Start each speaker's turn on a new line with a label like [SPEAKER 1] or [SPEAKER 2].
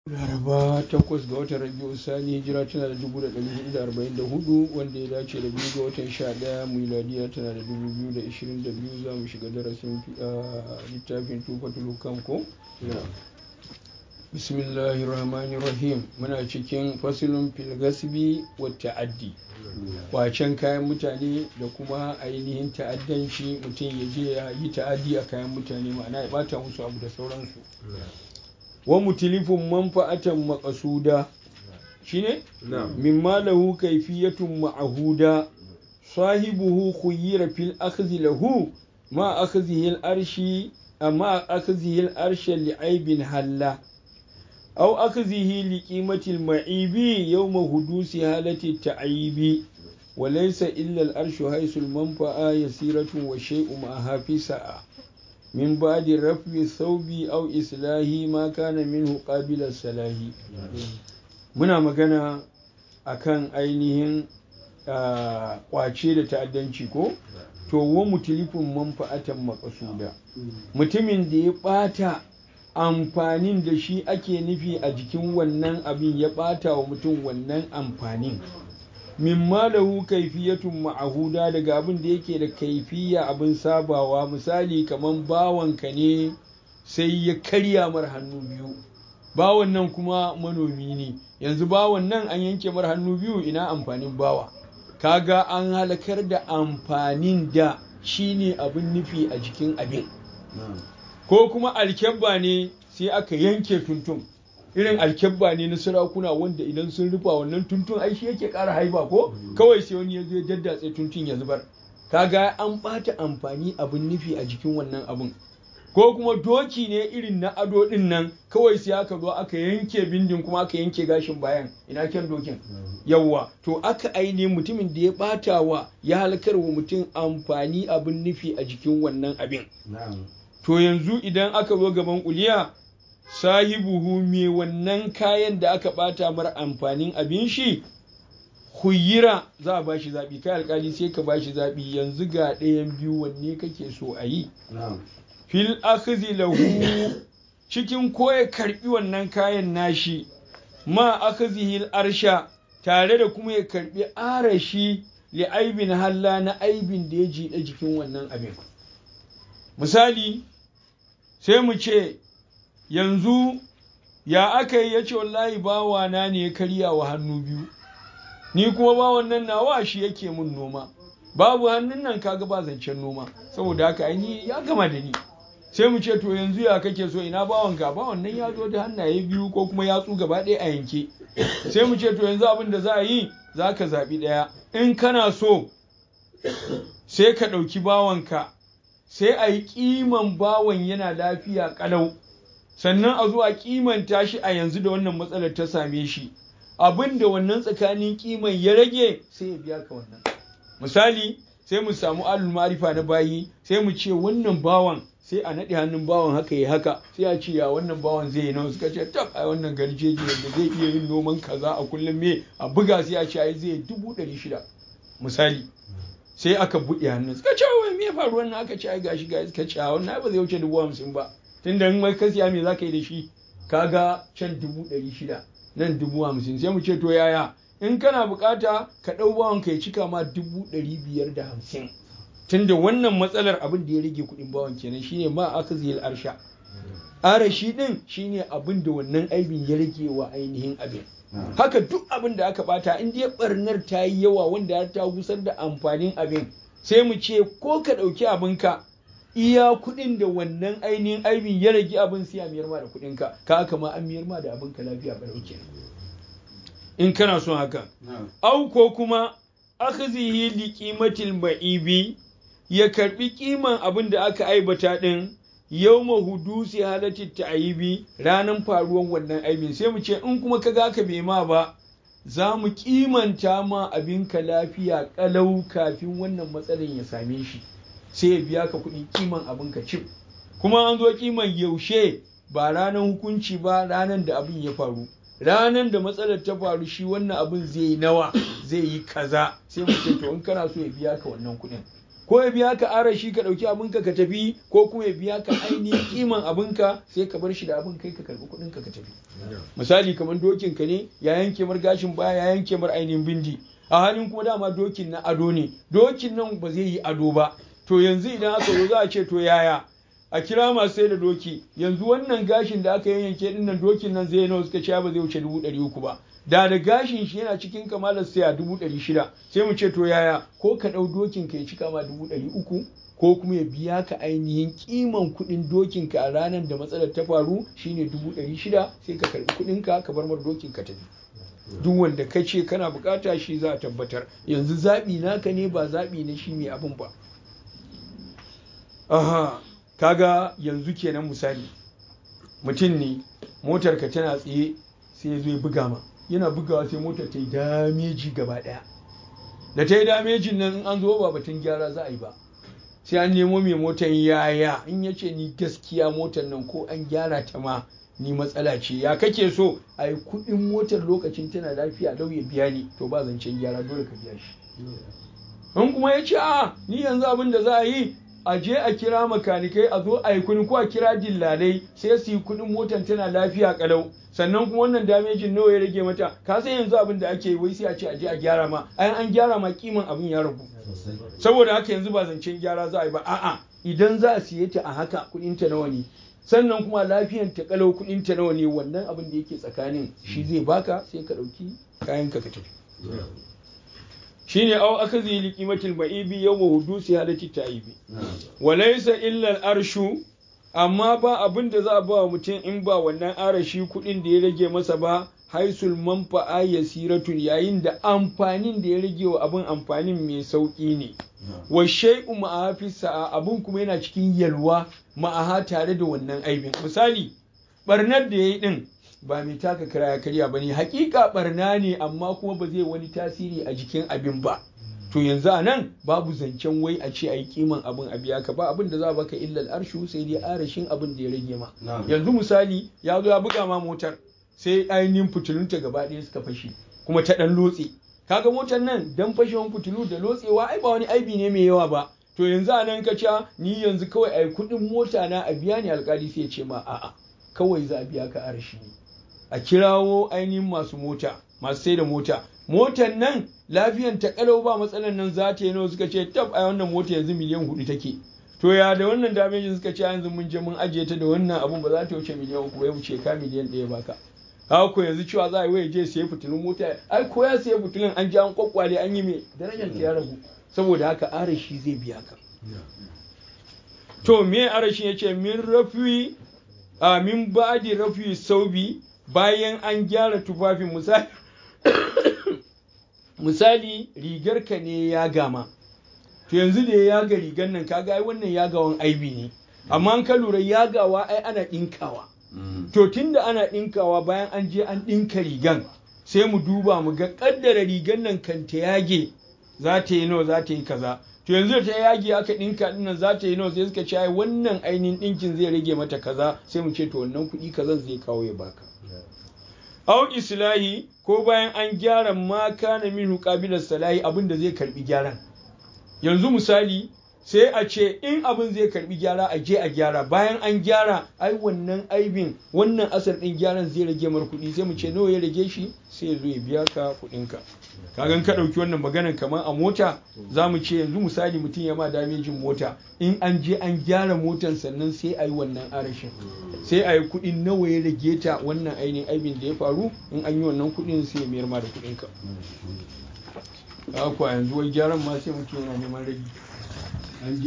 [SPEAKER 1] laraba takwas ga watan rabiu sani hijira tana da dubu da ɗari hudu da arba'in da hudu wanda ya dace da biyu ga watan sha ɗaya miladiya tana da dubu biyu da ishirin da biyu za mu shiga darasin littafin tufatul hukam ko bismillahi rahmani rahim muna cikin fasilin filgasbi wa ta'addi kwacen kayan mutane da kuma ainihin ta'addanci mutum ya je ya yi ta'addi a kayan mutane ma'ana ya bata musu abu da sauransu wa mutilifin manfa'atan maqasuda shine mimma lahu kayfiyatun ma'huda sahibuhu khuyyira fil akhdhi lahu ma akhdhihi al arshi amma akhdhihi al arsha li'aibin halla aw akhdhihi liqimati al ma'ibi yawma hudusi halati ta'yibi وليس إلا الأرش حيث المنفعة يسيرة وشيء معها في ساعة من بعد رفع الثوب أو إصلاحه ما كان منه قابل الصلاح muna magana akan ainihin kwace da ta'addanci ko to wa mutilifin manfa'atan makasuda mutumin da ya bata amfanin da shi ake nufi a jikin wannan abin ya bata wa mutum wannan amfanin mimma lahu kaifiyatun ma'ahuda daga abin da yake da kaifiya abin sabawa misali kaman bawanka ne sai ya karya mar hannu biyu bawan nan kuma manomi ne yanzu bawan nan an yanke mar hannu biyu ina amfanin bawa kaga an halakar da amfanin da shine abin nufi a jikin abin ko kuma alkyabba ne sai aka yanke tuntun irin alkyabba ne na sarakuna wanda idan sun rufa wannan tuntun ai shi yake ƙara haiba ko kawai sai wani ya zo ya daddatse tuntun ya zubar kaga an ɓata amfani abin nufi a jikin wannan abin ko kuma doki ne irin na ado din nan kawai sai aka zo aka yanke bindin kuma aka yanke gashin bayan ina kyan dokin yawwa to aka aine mutumin da ya ɓata wa ya halakar wa mutum amfani abin nufi a jikin wannan abin to yanzu idan aka zo gaban kuliya sahibuhu me wannan kayan da aka bata mar amfanin abin shi huyira za a bashi zaɓi kai alkali sai ka bashi zaɓi yanzu ga ɗayan biyu wanne kake so a yi fil akhzi lahu cikin ko ya karbi wannan kayan nashi ma akhzihi arsha tare da kuma ya karbi arashi li aibin halla na aibin da ya jiɗa jikin wannan abin misali sai mu ce yanzu ya aka yi ya ce wallahi bawana ne ya karya wa hannu biyu ni kuma bawan nan nawa shi yake mun noma babu hannun nan kaga ba zancen noma saboda haka ai ya gama da ni sai mu ce to yanzu ya kake so ina bawan ka bawan nan ya zo da hannaye biyu ko kuma yatsu gaba ɗaya a yanke sai mu ce to yanzu abin da za a yi za ka zaɓi ɗaya in kana so sai ka ɗauki bawanka sai a yi ƙiman bawan yana lafiya ƙalau sannan a zuwa kimanta shi a yanzu da wannan matsalar ta same shi abin da wannan tsakanin kiman ya rage sai ya biya ka wannan misali sai mu samu alul marifa na bayi sai mu ce wannan bawan sai a naɗe hannun bawan haka ya haka sai a ce ya wannan bawan zai yi nawa suka ce tab ai wannan garjeji da zai iya yin noman kaza a kullum me a buga sai a ce ai zai dubu ɗari shida misali sai aka buɗe hannun suka ce wai me faru wannan aka ce ai gashi gashi suka ce wannan ba zai wuce dubu hamsin ba tunda in mai kasiya me za ka yi da shi kaga can dubu ɗari shida nan dubu hamsin sai mu ce to yaya in kana bukata ka ɗau bawan ka ya cika ma dubu ɗari biyar da hamsin tunda wannan matsalar abin da ya rage kuɗin bawan kenan shine ma aka ziyar arsha arashi ɗin shine abin da wannan aibin ya rage wa ainihin abin haka duk abin da aka bata in dai barnar ta yi yawa wanda ya ta gusar da amfanin abin sai mu ce ko ka ɗauki abinka iya kuɗin da wannan ainihin aibin ya rage abin sai a miyar ma da kuɗin ka ka haka ma an miyar ma da abin ka lafiya ba dauke in kana son haka au ko kuma akhzihi li qimatil ma'ibi ya karbi kiman abin da aka aibata din yawma hudusi halati ta'yibi ranan faruwan wannan aibin sai mu ce in kuma kaga ka bai ma ba za mu kimanta ma abin ka lafiya kalau kafin wannan matsalin ya same shi sai ya biya ka kuɗi kiman abin ka cif kuma an zo kiman yaushe ba ranar hukunci ba ranar da abin ya faru ranar da matsalar ta faru shi wannan abin zai yi nawa zai yi kaza sai mu ce to in kana so ya biya ka wannan kuɗin ko ya biya ka arashi ka ɗauki abinka ka tafi ko kuma ya biya ka ainihin kiman abinka sai ka bar shi da abin kai ka karɓi kuɗin ka ka tafi misali kamar dokin ka ne ya yanke mar gashin baya ya yanke mar ainihin bindi a halin kuma dama dokin na ado ne dokin nan ba zai yi ado ba to yanzu idan aka zo za a ce to yaya a kira masu sai da doki yanzu wannan gashin da aka yanke din nan dokin nan zai nawa suka ce ba zai wuce dubu ɗari uku ba da da gashin shi yana cikin kamalar sai a dubu ɗari shida sai mu ce to yaya ko ka ɗau dokin ka ya cika ma dubu ɗari uku ko kuma ya biya ka ainihin kiman kuɗin dokin ka a ranar da matsalar ta faru shine dubu ɗari shida sai ka karɓi kuɗin ka ka bar mar dokin ka tafi duk wanda ka ce kana bukata shi za a tabbatar yanzu zaɓi naka ne ba zaɓi na shi mai abin ba aha kaga yanzu kenan misali mutum ne motar ka tana tsaye sai ya zo ya buga ma yana bugawa sai motar ta yi dameji gaba daya da ta yi damejin nan in an zo ba batun gyara za a yi ba sai an nemo mai motar yaya in ya ce ni gaskiya motar nan ko an gyara ta ma ni matsala ce ya kake so a yi kuɗin motar lokacin tana lafiya lau ya biya ni to ba zancen gyara dole ka biya shi in kuma ya ce a ni yanzu abin da za a yi a je a kira makanikai a zo a yi kuni ko a kira dillalai sai su yi kuɗin motar tana lafiya kalau sannan kuma wannan damejin nawa ya rage mata ka san yanzu abin da ake wai sai a ce a je a gyara ma ayan an gyara ma kiman abin ya ragu saboda haka yanzu ba zancen gyara za a yi ba a'a idan za a siye ta a haka kuɗin ta nawa ne sannan kuma lafiyan ta kalau kuɗin ta nawa ne wannan abin da yake tsakanin shi zai baka sai ka ɗauki kayan ka ka tafi shine aw akazi li qimatil ma'ibi yawma hudusi halati ta'ibi wa laysa illa al-arshu amma ba abin da za a ba mutum in ba wannan arashi kuɗin da ya rage masa ba haisul manfa'a yasiratun yayin da amfanin da ya rage wa abin amfanin mai sauƙi ne wa shay'u ma'aha fi sa'a abin kuma yana cikin yalwa ma'aha tare da wannan aibin misali barnar da yayi din ba mai taka kira ya karya ba ne hakika barna ne amma kuma ba zai wani tasiri a jikin abin ba to yanzu a nan babu zancen wai a ce a yi kiman abin a biya ka ba abin da za a baka illal arshu sai dai arashin abin da ya rage ma yanzu misali ya zo ya buga ma motar sai ainihin fitilunta gaba ɗaya suka fashe kuma ta ɗan lotse kaga motar nan dan fashewan fitilu da lotsewa ai ba wani aibi ne mai yawa ba to yanzu a nan ka ni yanzu kawai a yi kuɗin mota na a biya ni alkali sai ya ce ma a'a kawai za a biya ka arashi ne a kirawo ainihin masu mota masu sai da mota motar nan lafiyan ta kalau ba matsalan nan za ta yi nawa suka ce tab a wannan mota yanzu miliyan hudu take to ya da wannan damejin suka ce yanzu mun je mun ajiye ta da wannan abun ba za ta wuce miliyan uku ya wuce ka miliyan ɗaya baka haka ko yanzu cewa za a yi waye je siya fitilun mota ai ko ya siya fitilun an ji an kwakwale an yi me darajar ta ya ragu saboda haka arashi zai biya ka to me arashi ya ce min rafi a min ba'di rafi saubi bayan an gyara tufafin misali misali rigarka ne ya gama to yanzu da ya yaga rigar nan kaga ai wannan yagawan aibi ne amma an ka lura yagawa ai ana ɗinkawa to tunda ana ɗinkawa bayan an je an ɗinka rigan sai mu duba mu ga ƙaddara rigar nan kan ta yage za ta yi nawa za ta yi kaza to yanzu da ta yage aka ɗinka ɗinnan za ta yi nawa sai suka ce ai wannan ainihin ɗinkin zai rage mata kaza sai mu ce to wannan kuɗi kazan zai kawo ya baka au islahi ko bayan an gyara ma kana minhu qabilas salahi abin da zai karbi gyaran yanzu misali sai a ce in abin zai karbi gyara a je a gyara bayan an gyara ai wannan aibin wannan asar din gyaran zai rage mar kuɗi sai mu ce nawa ya rage shi sai ya zo ya biya ka kuɗin ka kagan ka ɗauki wannan maganan kamar a mota za mu ce yanzu misali mutum ya ma damejin mota in an je an gyara motan sannan sai a yi wannan arashin sai a yi kuɗin nawa ya rage ta wannan ainihin aibin da ya faru in an yi wannan kuɗin sai ya mayar ma da kuɗin ka yanzu wai gyaran ma sai mutum yana neman rage